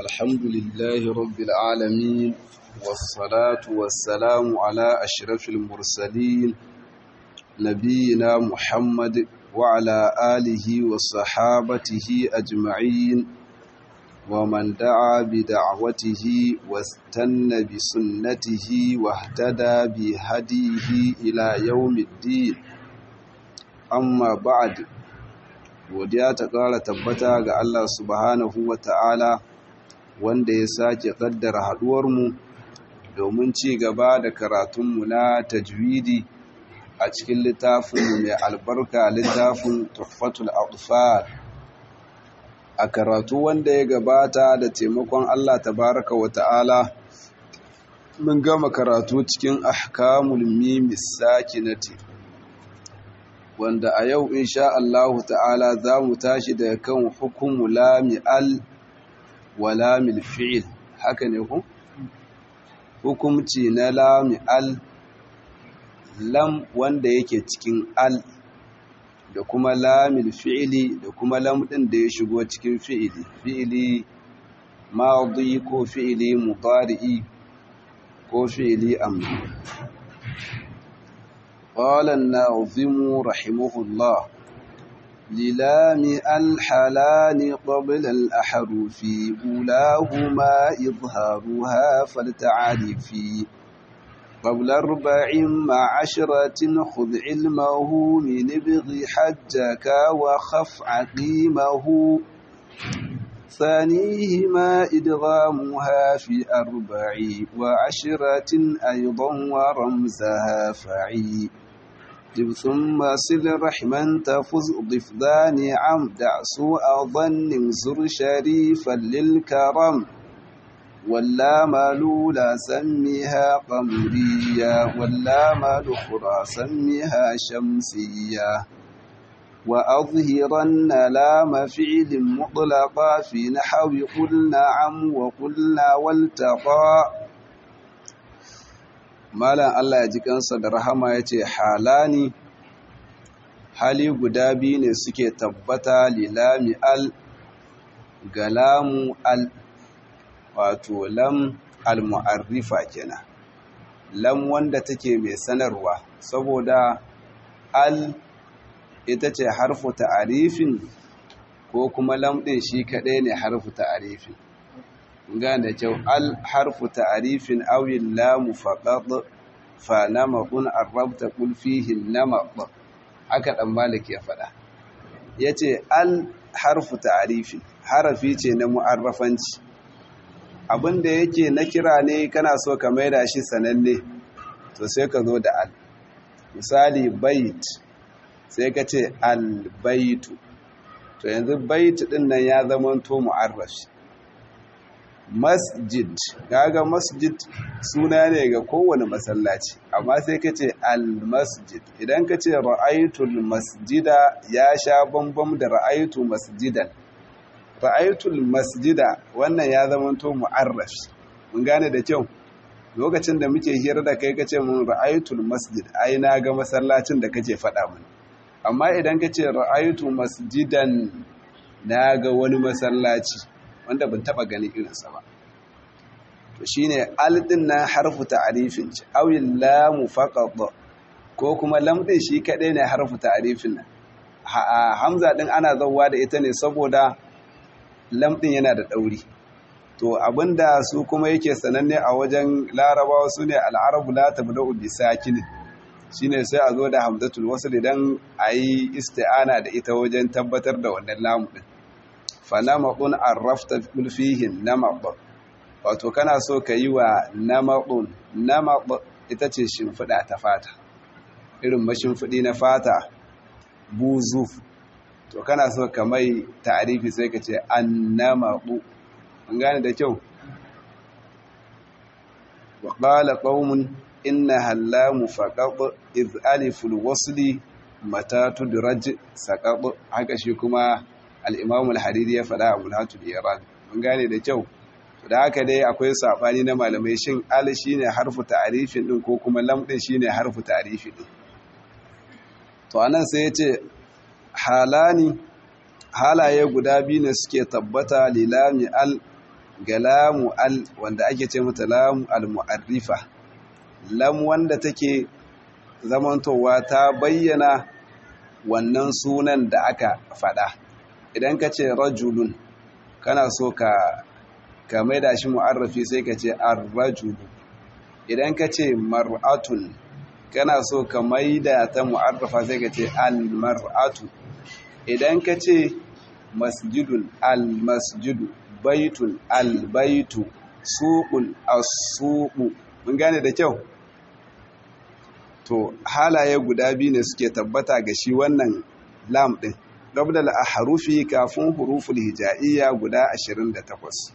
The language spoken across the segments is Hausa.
الحمد لله رب العالمين والصلاة والسلام على أشرف المرسلين نبينا محمد وعلى آله وصحابته أجمعين ومن دعا بدعوته واستنى بسنته واهتدى بهديه إلى يوم الدين amma ba'ad godiya ta ƙara tabbata ga Allah subhanahu wa ta'ala wanda ya sake ƙaddara haɗuwarmu domin ci gaba da karatunmu na tajwidi a cikin littafin mai albarka littafin tuhfatul atfal a karatu wanda ya gabata da taimakon Allah tabaraka wa ta'ala mun gama karatu cikin ahkamul mimis sakinati wanda a yau insha Allahu ta'ala za mu tashi daga kan hukumu lami al wa lamil fi'il haka ne ku? hukumci na lami al lam wanda yake cikin al da kuma lamil fi'ili da kuma lam ɗin da ya shigo cikin fi'ili fi'ili maɗi ko fi'ili mutari'i ko fi'ili amri قال الناظم رحمه الله للام الحلال قبل الأحرف أولاهما إظهارها فلتعرف قبل أربع مع عشرة خذ علمه من ابغ حجك وخف عقيمه ثانيهما إدغامها في أربع وعشرة أيضا ورمزها فعي جب ثم صل رحما تفز ضف ذاني عم دع سوء ظن زر شريفا للكرم واللام لولا سميها قمرية واللام الأخرى سميها شمسية وأظهرن لام فعل مطلقا في نحو قل نعم وقلنا والتقى malam Allah ya ji kansa da rahama ya ce halani hali guda biyu ne suke tabbata lilami al ga lamu al wato lam al-mu'arrifa kenan lam wanda take mai sanarwa saboda al ita ce harfu ta'arifin ko kuma lam ɗin shi kaɗai ne harfu ta'arifin gane kyau al harfu ta'arifin awil lamu faqad fa namadun arabta qul fihi namad haka dan malik ya faɗa yace al harfu ta'arifin harafi ce na mu'arrafanci abinda yake na kira ne kana so ka maida shi sananne to sai ka zo da al misali bait sai ka ce albaitu to yanzu baitu din nan ya zama to mu'arrafi masjid kaga masjid suna ne ga kowane masallaci amma sai ka ce almasjid idan ka ce ra'aitul masjida ya sha bambam da ra'aitu masjidan ra'aitul masjida wannan ya zama to mu'arrafi mun gane da kyau lokacin da muke hira da kai kace mun ra'aitul masjid ai na ga masallacin da kake faɗa mun amma idan ka ce ra'aytu masjidan na ga wani masallaci wanda ban taba gani irinsa ba to shine al din nan harfu ta'rifin ce awil lam faqat ko kuma lam din shi kadai ne harfu ta'rifin nan hamza din ana zawwa da ita ne saboda lam din yana da dauri to abinda su kuma yake sananne a wajen larabawa sune al-arabu la tabda'u bi sakinin shine sai a zo da hamzatul wasl idan ayi isti'ana da ita wajen tabbatar da wannan lamu din falamadun arrafta fihi namad wato kana so ka yi wa namadun namad ita ce shimfiɗa ta fata irin mashimfiɗi na fata buzu to kana so ka mai ta'arifi sai ka ce annamadu an gane da kyau wa qala qaumun إنها اللام فقط إذ ألف الوصل متى تدرج سقط haka shi kuma al-Imam al-Hariri ya faɗa Abu Hatud Iran mun gane da kyau da haka dai akwai sabani na malamai shin al shine harfu ta'rifin din ko kuma lam din shine harfu ta'rifi din to anan sai yace halani halaye guda biyu ne suke tabbata lilami al ga lamu al wanda ake ce mata lamu al-mu'arrifa lam wanda take zamantowa ta bayyana wannan sunan da aka faɗa idan ka ce rajulun kana so ka ka maida shi mu'arrafi sai ka ce ar-rajulu idan ka ce mar'atun kana so ka maida ta mu'arrafa sai ka ce al-mar'atu idan ka ce masjidun al-masjidu baitun al-baitu suqun as-suqu mun gane da kyau to halaye guda biyu ne suke tabbata ga shi wannan lam din gabdal ahrufi kafin huruful hija'iyya guda 28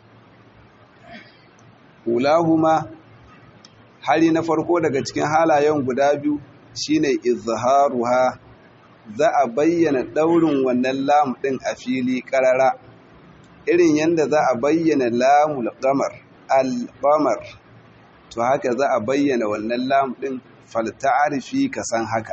ulahuma hali na farko daga cikin halayen guda biyu shine izharuha za a bayyana daurin wannan lam din a fili karara irin yanda za a bayyana lamul qamar al-qamar to haka za a bayyana wannan lam din falta'arifi ka san haka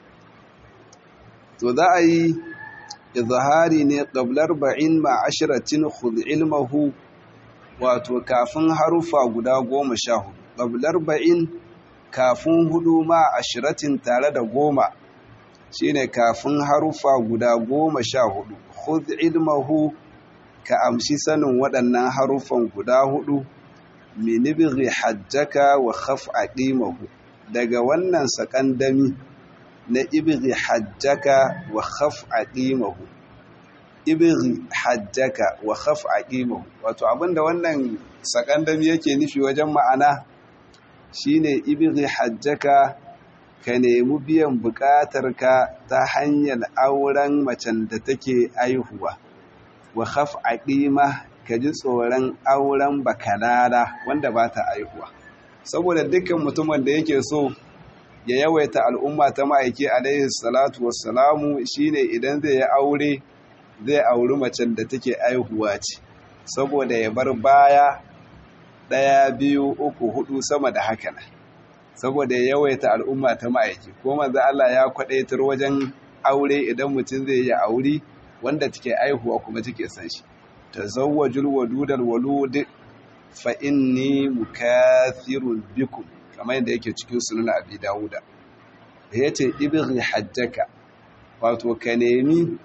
to za a yi izhari ne qablar ba'in ma ashratin khudh ilmahu wato kafin harufa guda goma sha hudu qablar ba'in kafin hudu ma ashratin tare da goma shine kafin harufa guda goma sha hudu khudh ilmahu ka amshi sanin waɗannan harufan guda hudu minibighi hajjaka wa khaf aqimahu daga wannan sakandami na ibighi hajjaka wa khaf aqimahu ibighi hajjaka wa khaf aqimahu wato abinda wannan sakandami yake nufi wajen ma'ana shine ibighi hajjaka ka nemi biyan bukatarka ta hanyar auren macen da take aihuwa wa khaf aqima ka ji tsoron auren bakalala wanda ba ta aihuwa saboda dukkan mutumin da yake so ya yawaita al'umma ta ma'aiki alaihi salatu wassalamu shine idan zai yi aure zai auri macen da take aihuwa ce saboda ya bar baya ɗaya biyu uku hudu sama da haka nan saboda ya yawaita al'umma ta ma'aiki ko manzo Allah ya kwadaitar wajen aure idan mutum zai yi aure wanda take aihuwa kuma take san shi tazawwajul wadudal walud fa inni mukathirun bikum kamar yadda yake cikin sunan abi dawuda yace ibghi hajjaka wato ka nemi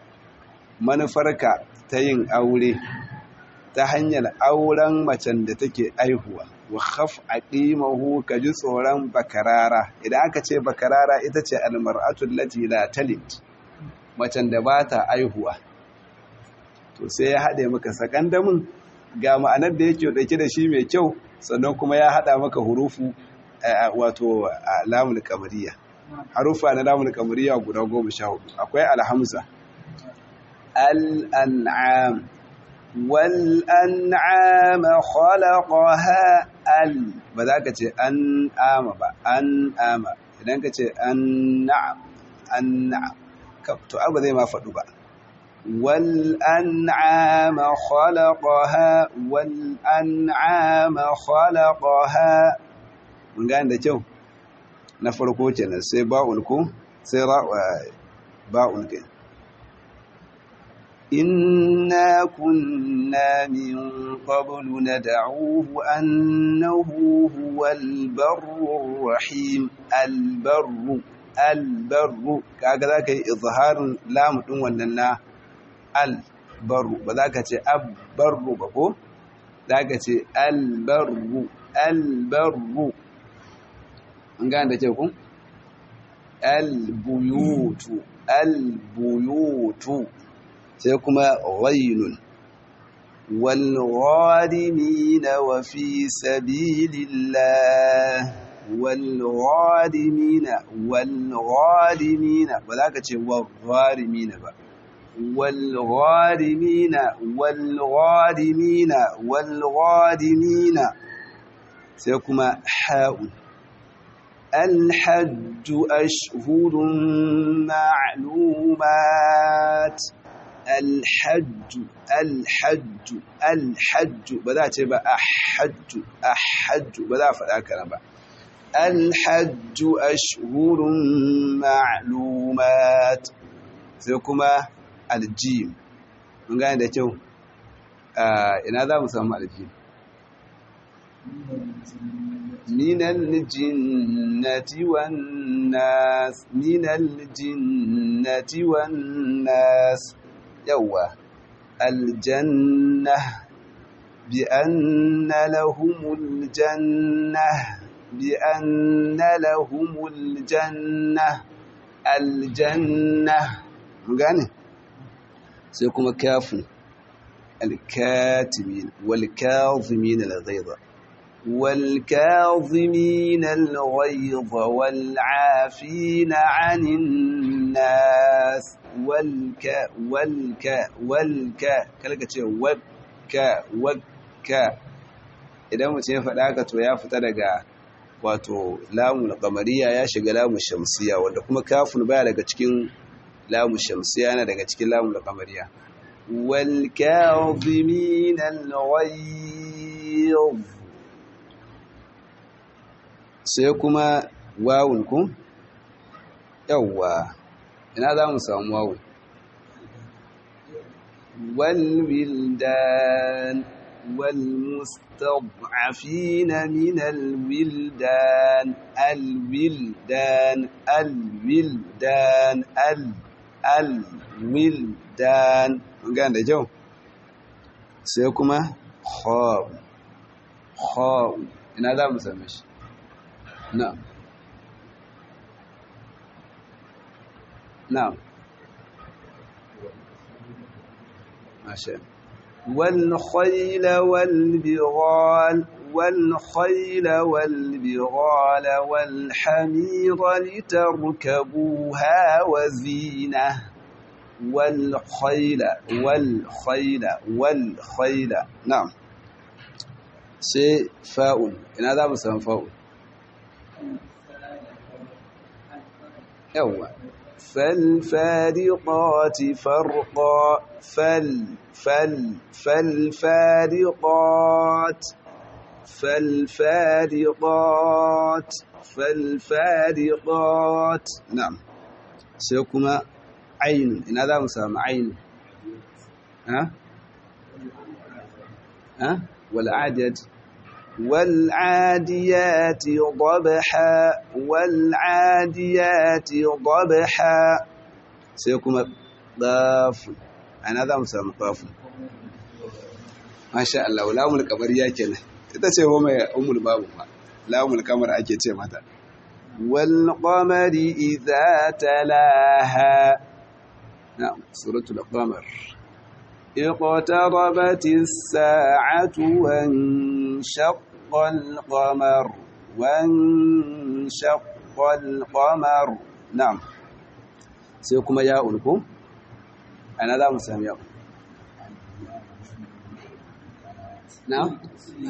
manufarka ta yin aure ta hanyar auren macen da take aihuwa wa khaf aqimahu ka ji tsoron bakarara idan aka ce bakarara ita ce almar'atu allati la talid macen da ba ta aihuwa to sai ya haɗe maka sakandamin ga ma'anar da yake dauke da shi mai kyau sannan kuma ya haɗa maka hurufu wato lamul kamariya harufa na lamul kamariya guda goma sha hudu akwai alhamza al'an'am والأنعام خلقها ال ba za ka ce an ama ba an ama idan ka ce an na'am an na'am to abu zai ma faɗu ba wal an'ama khalaqaha wal an'ama khalaqaha mun gane da kyau na farko kenan sai ba'ul ku sai ba'ul kenan إنا كنا من قبل ندعوه أنه هو البر الرحيم البر البر كذا كي إظهار لام وننا البر بذاك تي أبر بكو ذاك تي البر البر نغان da ku البيوت البيوت sai kuma ghainun walghadimina wa fi sabilillah walghadimina walghadimina ba za ka ce walghadimina ba walghadimina walghadimina walghadimina sai kuma ha'un الحج أشهر معلومات الحج الحج الحج بدا تبا أحج أحج بدا فذاك نبا الحج أشهر معلومات سيكما الجيم من قاعد يتو ina za mu samu alfil من الجنة والناس من الجنة والناس يوا الجنة بأن لهم الجنة بأن لهم الجنة الجنة مغاني سيكون كاف الكاتمين والكاظمين الغيظ والكاظمين الغيظ والعافين عن الناس والك والك والك kalka ce wakka wakka idan mutum ya faɗa haka to ya fita daga wato lamun qamariya ya shiga lamun shamsiya wanda kuma kafin baya daga cikin lamun shamsiya yana daga cikin lamun qamariya wal kazimin al ghayz sai kuma wawun ku yawwa ina za mu samu wawun والولدان والمستضعفين من الولدان الولدان الولدان ال الولدان gan da jau sai kuma khaw khaw ina za mu same shi na'am na'am ماشي والخيل والبغال والخيل والبغال والحمير لتركبوها وزينة والخيل والخيل والخيل نعم سي فاء إن هذا مسمى فاء يوه فالفارقات فرقا فال فال فالفارقات فالفارقات فالفارقات نعم سيكما عين إن هذا مسامى عين ها ها والعاديات والعاديات ضبحا والعاديات ضبحا سيكون ضاف أنا ذا مسامى ضاف ما شاء الله ولا أمل كبر يا كنا تتسي هو ما أم الباب لا أمل كمر أكيد متى والقمر إذا تلاها نعم سورة القمر اقتربت الساعة وانشق القمر وانشق القمر نعم سيكون ياء لكم أنا ذا مسلم ياء نعم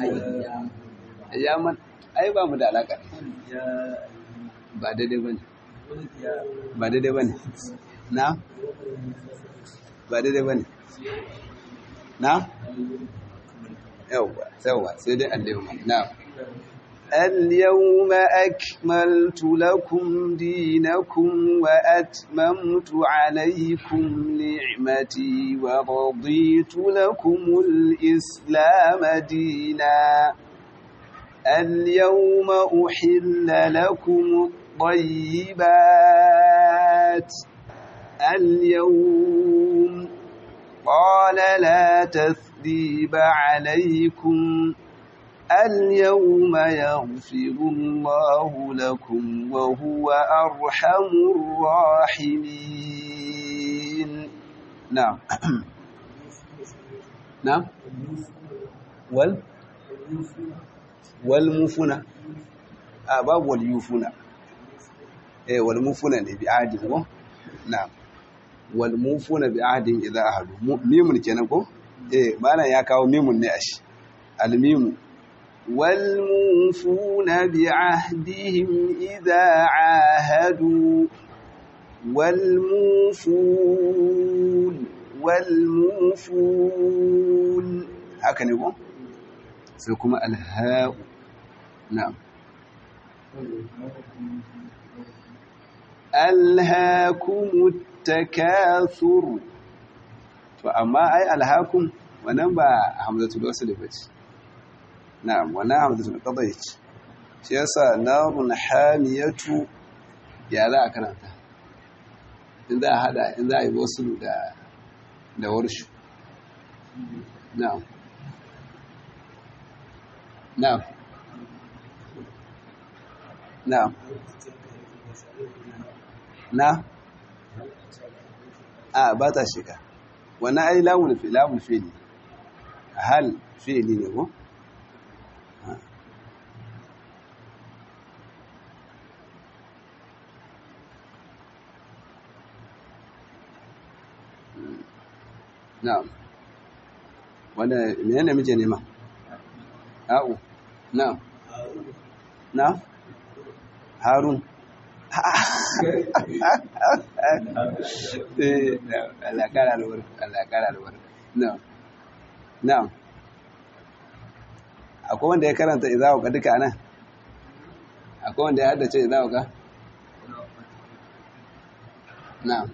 أياما أي ba mu da alaka ba daidai bane ba daidai bane na ba daidai bane na yawwa yawwa sai dai al-yawma na اليوم أكملت لكم دينكم وأتممت عليكم نعمتي ورضيت لكم الإسلام دينا اليوم أحل لكم الطيبات اليوم قال لا تثريب عليكم اليوم يغفر الله لكم وهو أرحم الراحمين نعم نعم وال والمفنة آه باب واليوفنة إيه والمفنة بعهد نعم walmufuna bi ahdin idza ahadu mimun kenan ko eh bana ya kawo mimun ne ashi almimu walmufuna bi ahdihim idza ahadu walmufun walmufun haka ne ko sai kuma alha'u na'am alhaakumut takathur to amma ai alhakum wannan ba hamzatul wasl ba ce na'am wannan hamzatul qadai ce shi yasa narun hamiyatu ya za a karanta in za a hada in za a yi wasu da da warshu na'am na'am na'am na a ba ta shiga wani ai lamun fi lamun fi'li hal fi'li ne ko na'am wanda menene muke nema a'u na'am na harun Allah kara albarka Allah kara albarka na'am na'am akwai wanda ya karanta izawa ka duka nan akwai wanda ya haddace izawa ka na'am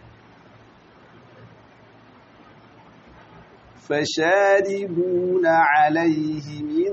فشاربون عليه من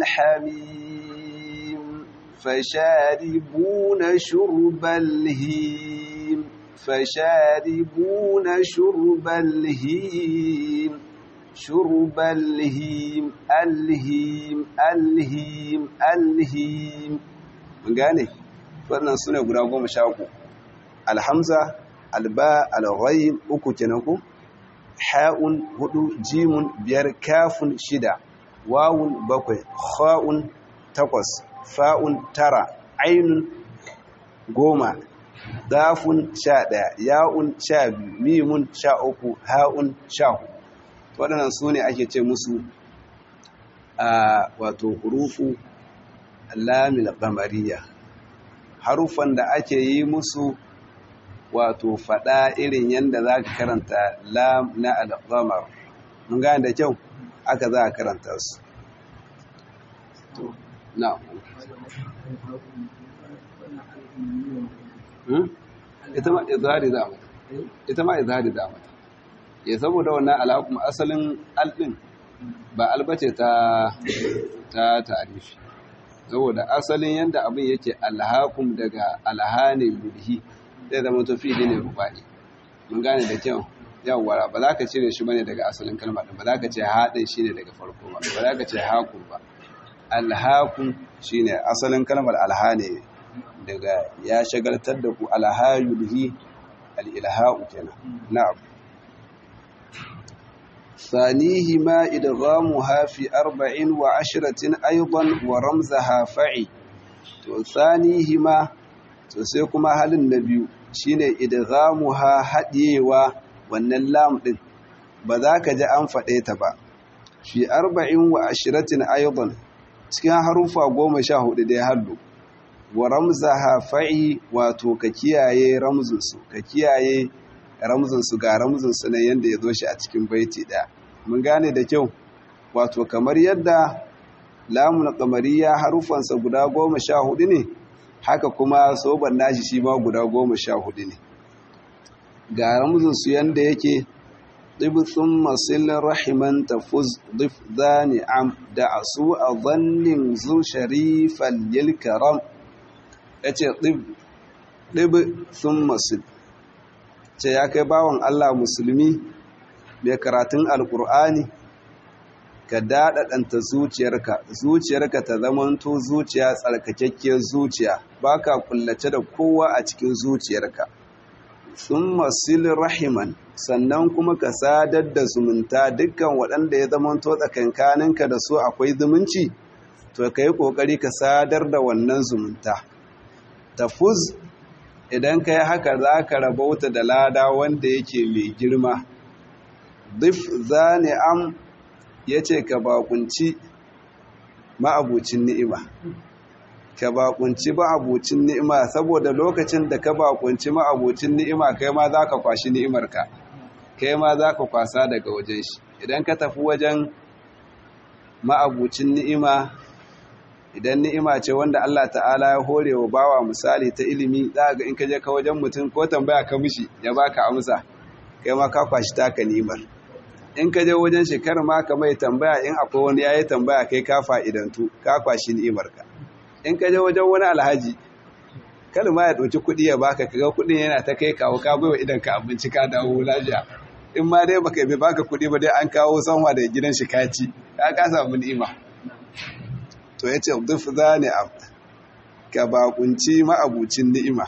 الحميم فشاربون شرب الهيم فشاربون شرب الهيم شرب الهيم الهيم الهيم الهيم mun gane wannan sune guda goma sha uku alhamza alba alghayn uku kenan ku ha'un hudu jimun biyar kafun shida wawun bakwai kha'un takwas fa'un tara ainun goma dafun sha ɗaya ya'un sha biyu mimun sha uku ha'un sha hudu waɗannan su ne ake ce musu a wato hurufu lamil kamariya harufan da ake yi musu wato faɗa irin yadda za ka karanta lam na alƙamar mun gane da kyau aka za a karanta su na ita ma izhari za mata ita ma izhari za mata ya saboda wannan alaƙum asalin alɗin ba albace ta ta tarifi saboda asalin yadda abin yake alhaƙum daga alhanin yulhi zai zama tafi ne rubani mun gane da kyau yawwa ba za ka cire shi bane daga asalin kalma din ba za ka ce haɗin shine daga farko ba ba za ka ce haƙun ba alhaƙun shine asalin kalmar alhane daga ya shagaltar da ku alhayulhi alilha'u kenan na'am ثانيهما إدغامها في أربع وعشرة أيضا ورمزها فعي ثانيهما to sai kuma halin na biyu shine idghamuha hadiyewa wannan lam din ba za ka ji an faɗe ta ba fi arba'in wa ashiratin aidan cikin harufa goma sha hudu da ya hallu wa ramzaha fa'i wato ka kiyaye ramzinsu ka kiyaye ramzinsu ga ramzinsu na yadda ya zo shi a cikin baiti ɗaya mun gane da kyau wato kamar yadda lamun kamariya harufansa guda goma sha hudu ne haka kuma soban nashi shi ma guda goma sha hudu ne ga ramzinsu yadda yake ɗibitsun masilin rahiman tafuz dif zani am da asu a zannin zu sharifan yilkaram ya ce ɗibitsun masil ce ya kai bawan Allah musulmi mai karatun alƙur'ani ka daɗaɗanta zuciyarka zuciyarka ta zamanto zuciya tsarkakakkiyar zuciya ba ka kullace da kowa a cikin zuciyarka sun masil rahiman sannan kuma ka sadar da zumunta dukkan waɗanda ya zamanto tsakankaninka da su akwai zumunci to ka yi ƙoƙari ka sadar da wannan zumunta tafuz idan ka yi haka za ka rabauta da lada wanda yake mai girma dif zane am ya ce ka bakunci ma'abucin ni'ima ka bakunci ma'abucin ni'ima saboda lokacin da ka bakunci ma'abucin ni'ima kai ma za ka kwashi ni'imarka kai ma za ka kwasa daga wajen shi idan ka tafi wajen ma'abucin ni'ima idan ni'ima ce wanda Allah ta'ala ya hore wa bawa misali ta ilimi za ga in ka je ka wajen mutum ko tambaya ka mishi ya baka amsa kai ma ka kwashi taka ni'imar in ka je wajen shi kar ma ka mai tambaya in akwai wani yayi tambaya kai ka fa'idantu ka kwashi ni'imarka in ka je wajen wani alhaji kada ma ya ɗauki kuɗi ya baka kaga kuɗin yana ta kai kawo ka baiwa idan ka abinci ka dawo lafiya in ma dai baka bai baka kuɗi ba dai an kawo sanwa da gidan shi kaci ka ka samu ni'ima to yace duf zani ab ka bakunci ma'abucin ni'ima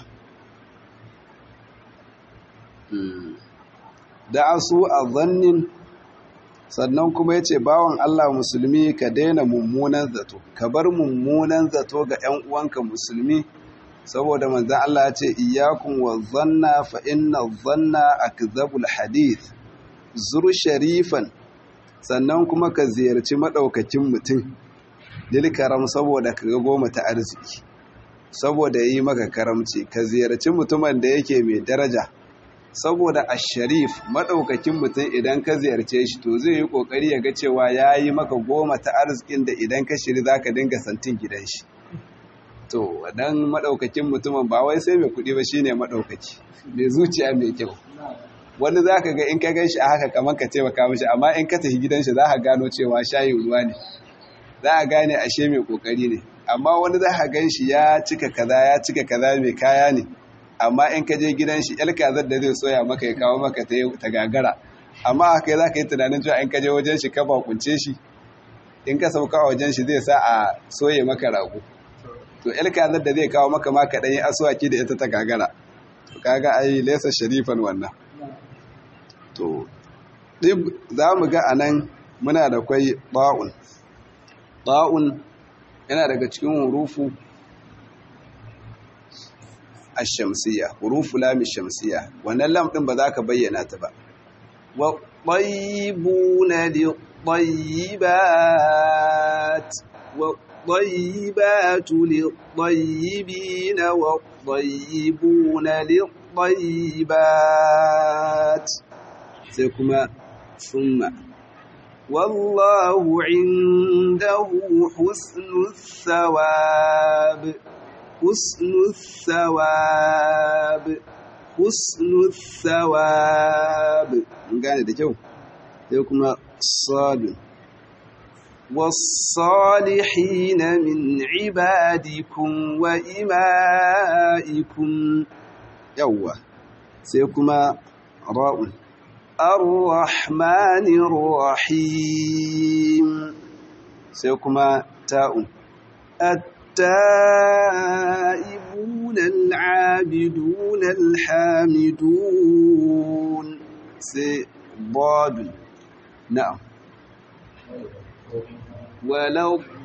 da asu a zannin sannan kuma ya ce bawan Allah musulmi ka daina mummunan zato ka bar mummunan zato ga 'yan uwanka musulmi saboda manzan Allah ya ce iyakun wa zanna fa inna zanna akzabul hadith zur sharifan sannan kuma ka ziyarci madaukakin mutum lil karam saboda ka ga goma ta arziki saboda yi maka karamci ka ziyarci mutumin da yake mai daraja saboda a sharif maɗaukakin mutum idan ka ziyarce shi to zai yi ƙoƙari ya ga cewa ya yi maka goma ta arzikin da idan ka shiri za ka dinga santin gidan shi to wadan maɗaukakin mutumin ba wai sai mai kuɗi ba shi ne maɗaukaki mai zuciya mai kyau wani za ka ga in ka gan shi a haka kamar ka taimaka mashi amma in ka tafi gidan shi za ka gano cewa shayin ruwa ne za a gane ashe mai ƙoƙari ne amma wani za ka gan shi ya cika kaza ya cika kaza mai kaya ne amma in ka je gidan shi yar kazar da zai soya maka ya kawo maka ta gagara amma haka za ka yi tunanin cewa in ka je wajen shi ka bakunce shi in ka sauka a wajen shi zai sa a soye maka rago to yar kazar da zai kawo maka maka ɗanyi asuwaki da ita ta gagara to kaga ai lesa sharifan wannan to ɗib za mu ga a nan muna da kwai ba'un ba'un yana daga cikin hurufu الشمسية حروف لام الشمسية وأن اللام ɗin ba za ka bayyana ta ba والطيبون للطيبات والطيبات للطيبين والطيبون للطيبات سيكما ثم والله عنده حسن الثواب حسن الثواب حسن الثواب gane da kyau sai kuma sadun والصالحين من عبادكم وإمائكم يوا سيكما راء الرحمن الرحيم سيكما تاء التائبون العابدون الحامدون ضاد نعم ولا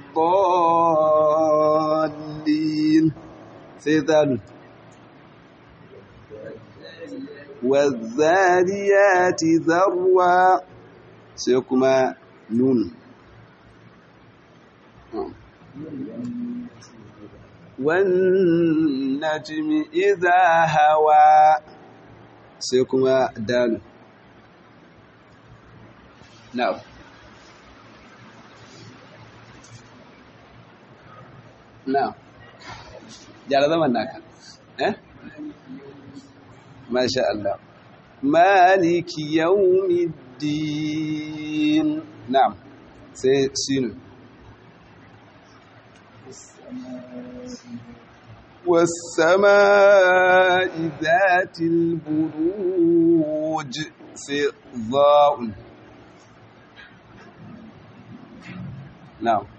الضالين سيذال والذاريات ذروا سيكما نون والنجم إذا هوى سيكما دال نعم نعم جعل زمن ناكا eh ما شاء الله مالك يوم الدين نعم سين والسماء ذات البروج ضاء نعم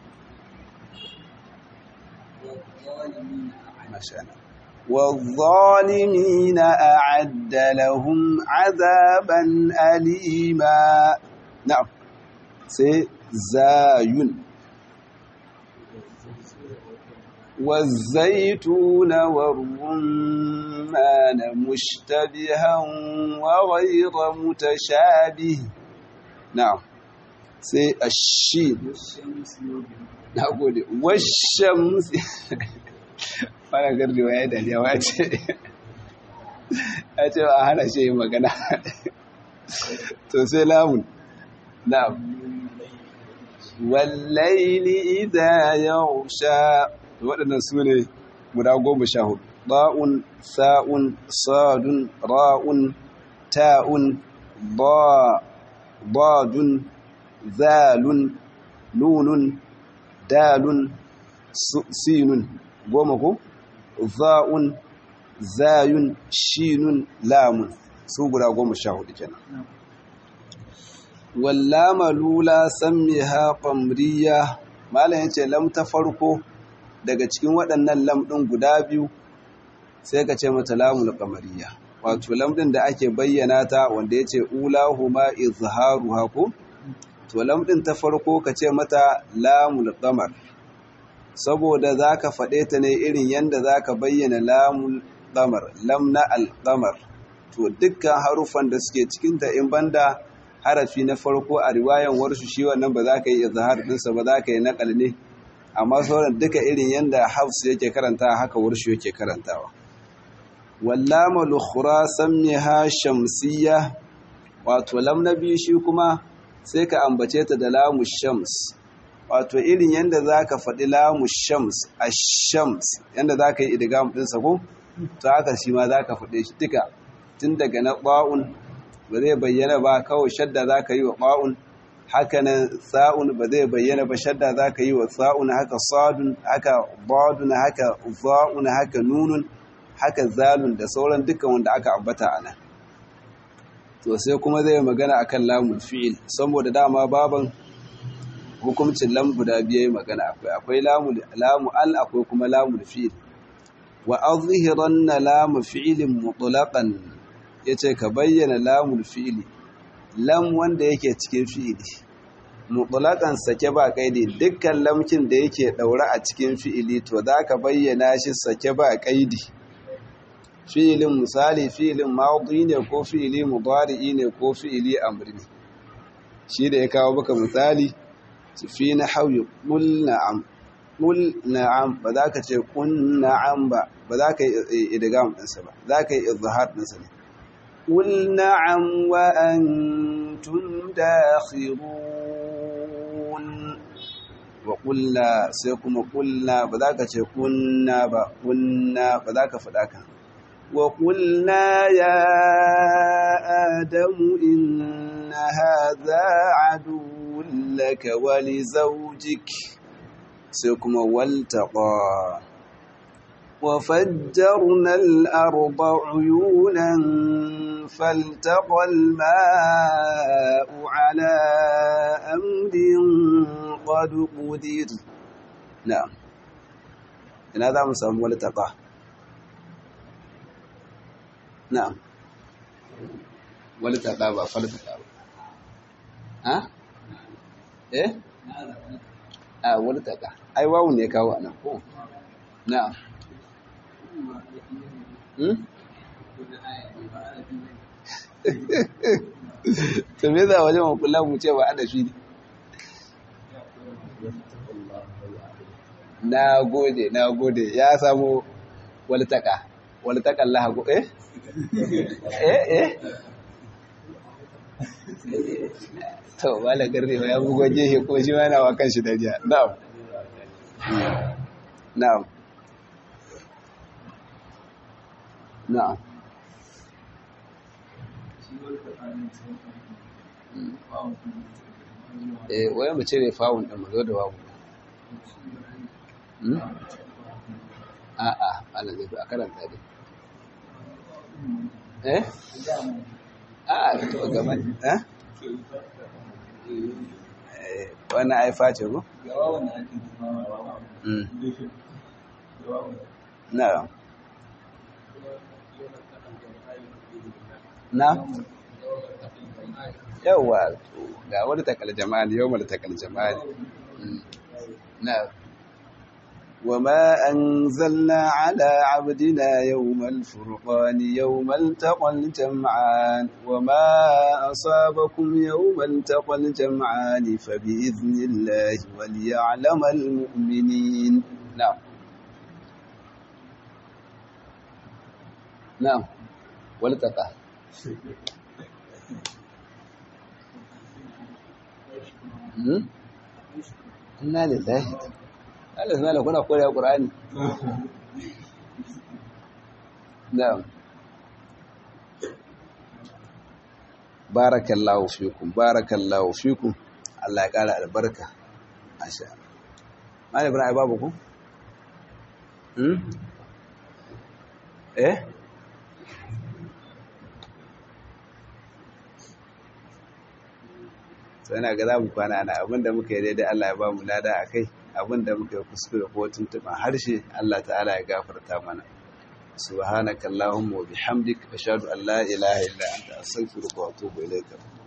ما شاء الله والظالمين أعد لهم عذابا أليما نعم سيزاين والزيتون والرمان مشتبها وغير متشابه نعم سي الشين نقول والشمس fara gardewa ya dariya wa ce ya ce a hana shi yin magana to sai lamun na wallaili idha yausha waɗannan su ne guda goma sha hudu ba'un sa'un sadun ra'un ta'un ba badun zalun nunun dalun sinun goma ko za'un zayun shinun lamun su guda goma sha hudu kenan wallama lula sammiha qamriya malam yace lam ta farko daga cikin waɗannan lam ɗin guda biyu sai ka ce mata lamul qamariya wato lam ɗin da ake bayyana ta wanda yace ulahuma izharuha ko to lam ɗin ta farko ka ce mata lamul qamar saboda zaka faɗe ta ne irin yanda zaka bayyana lamul qamar lam na al-qamar to dukkan harufan da suke cikin ta in banda harafi na farko a riwayan warshu shi wannan ba za ka yi izhar ɗinsa ba za ka yi naƙal ne amma sauran duka irin yanda hafs yake karanta haka warshu yake karantawa wallama lukhra sammiha shamsiyya wato lam na biyu shi kuma sai ka ambace ta da lamu shams wato irin yanda zaka faɗi lamu shams ash-shams yanda zaka yi idgham ɗinsa ko to haka shi ma zaka faɗe shi duka tun daga na ba'un ba zai bayyana ba kawai shadda za ka yi wa ɓa'un haka nan sa'un ba zai bayyana ba shadda za ka yi wa sa'un haka sadun haka badun haka za'un haka nunun haka zalun da sauran dukkan wanda aka ambata a nan to sai kuma zai magana akan lamun fi'il saboda dama baban hukuncin lam guda biyu magana akwai akwai lamu al akwai kuma lamun fi'il wa azhiranna lamu fi'ilin mutlaqan ya ce ka bayyana lamul fi'ili lam wanda yake cikin fi'ili mutulakan sake ba kaidi dukkan lamkin da yake daure a cikin fi'ili to za ka bayyana shi sake ba kaidi fi'ilin misali fi'ilin maudi ne ko fi'ili mudari'i ne ko fi'ili amri ne shi da ya kawo baka misali fi na hauyi ƙul na'am ƙul na'am ba za ka ce ƙun na'am ba ba za ka yi idigam ɗinsa ba za ka yi izhar ɗinsa ne قل نعم وأنتم داخرون وقلنا سيكم قلنا بذاك كنا قلنا بذاك فذاك وقلنا يا آدم إن هذا عدو لك ولزوجك سيكم والتقى وفجرنا الأرض عيونا فالتقى الماء على أمر قد قدر نعم إن هذا مسلم والتقى نعم والتقى با فالتقى ها ايه اه والتقى اي واو ne kawo anan ko na'am to me za wajen makula mu ce ba adafi ne na gode na gode ya samu waltaka waltakan lahago eh eh eh to wala garre ya bugo jehe ko shi ma na wa kan shi dariya na'am na'am na'am eh wai mu cire fawun din mu zo da wawu a a ana zai a karanta dai eh a to gaban eh wannan aifa ce ko na'am na yawa ga wani takal jama'a yau mara takal jama'a na وما أنزلنا على عبدنا يوم الفرقان يوم التقى الجمعان وما أصابكم يوم التقى الجمعان فبإذن الله وليعلم المؤمنين نعم نعم والتقى inna lillahi Allah subhanahu kuna koyar Qur'ani na'am barakallahu fikum barakallahu fikum Allah ya kara albarka masha Allah Ibrahim babu ku hmm eh sai na ga za mu kwana ana abinda muka yi daidai Allah ya ba mu lada a kai abinda muka yi kuskure ko tuntuɓa harshe Allah ta'ala ya gafarta mana subhanaka allahumma wa bihamdik ashhadu an la ilaha illa anta astaghfiruka wa atubu ilayka